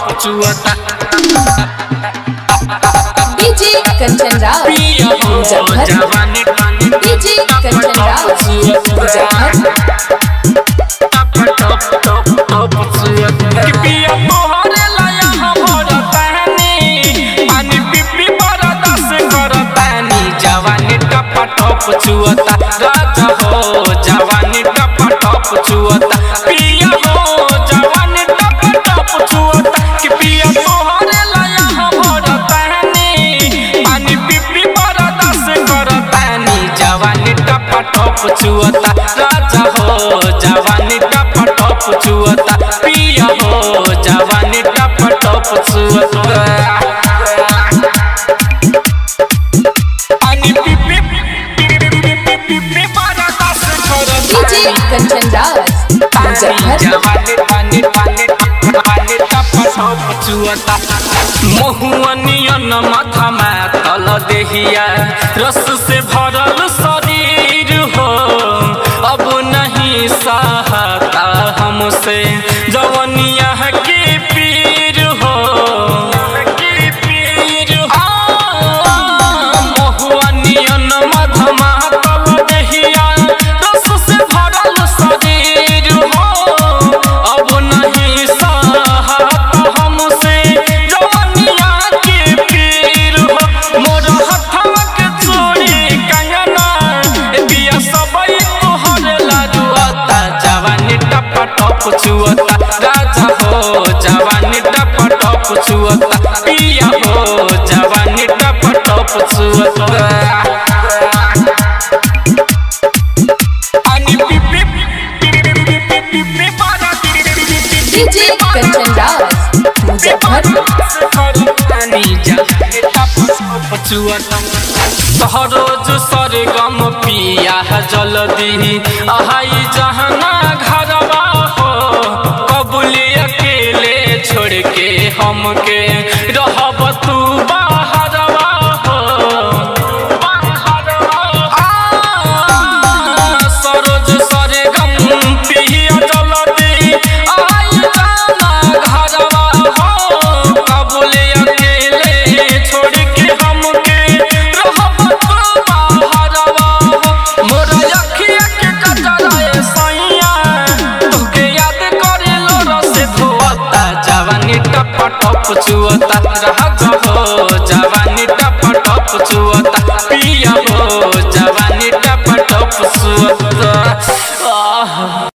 चुअता डीजे कंचन राज पिया हो मुजफ्फर जवानी पानी डीजे कंचन राज मुजफ्फर कि पिया तोहरे लाया हमर तहनी पानी पिपी बरदास करतानी जवानी टप टप चुअता राजा हो जवानी टप टप चुअता पिया हो जवानी टप टप चुअता कि पिया तोहरे लाया हमर तहनी पानी पिपी बरदास करतानी जवानी टप टप चुअता राजा हो जवानी टप टप चुअता पिया हो जवानी टप टप चुअता पानी पिपी पिपी पिपी बरदास डीजे करतानी कंचन राज मुजफ्फर महुअनियन माथा में तल देहिया रस से भरल शरीर हो अब नहीं सहता हमसे जवनिया के पीर हो के पीर हो महुअनियन मधमा तल देहिया रस से भरल शरीर हो अब नहीं सहत हमसे जवनिया के पीर हो मोर हथवा के चूड़ी कंगना ए बिया सबई तोहर लाजुअता जवानी टप टप छुअता राजा हो जवानी टप टप छुअता पिया हो जवानी टप टप छुअता पानी पिपी पिपी पिपी पिपी डीजे कंचन राज मुजफ्फर रोज सरगम पिया जल्दी आहाई जहना घरवा हो कबूले अकेले छोड़ के हमके रहब तू बाहरवा हो सरोज सरगम पिया जल्दी आई जाना घरवा हो कबूले अकेले छोड़ के हमके रहब तू बाहरवा हो मोर अखिया के कजराए सैया तुके याद करे लो रस धोता जवानी टप टप छुअता